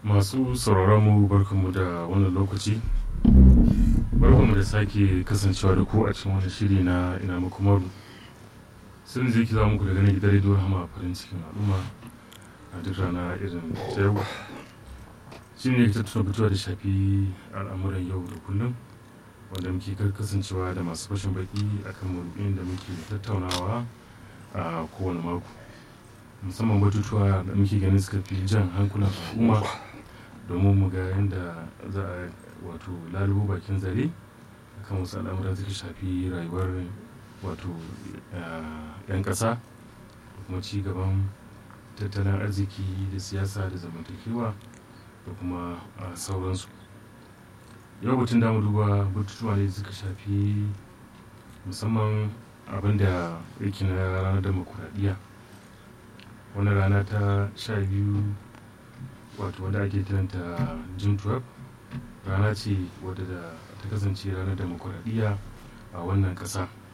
masu sauraron mu barkanmu da wannan lokaci barkanmu da sake kasancewa da ku a cikin wani shiri na ina muku maru sun zai za muku daga nan gidan rediyo hama farin cikin al'umma a duk rana irin ta yau shi ne ta tuna fitowa da shafi al'amuran yau da kullum wanda muke kasancewa da masu fashin baki akan maudu'in da muke tattaunawa a kowane mako musamman batutuwa da muke ganin suka fi jan hankulan al'umma domin mu ga yadda za a wato lalubo bakin zare kan wasu al'amura suka shafi rayuwar wato 'yan ƙasa kuma ci gaban tattalin arziki da siyasa da zamantakewa da kuma sauransu yau batun damu duba batutuwa ne suka shafi musamman abin da yake na ranar demokuraɗiyya wani rana ta sha biyu wato wanda ake kiranta june 12 rana ce wadda ta kasance ranar demokuraɗiyya a wannan ƙasa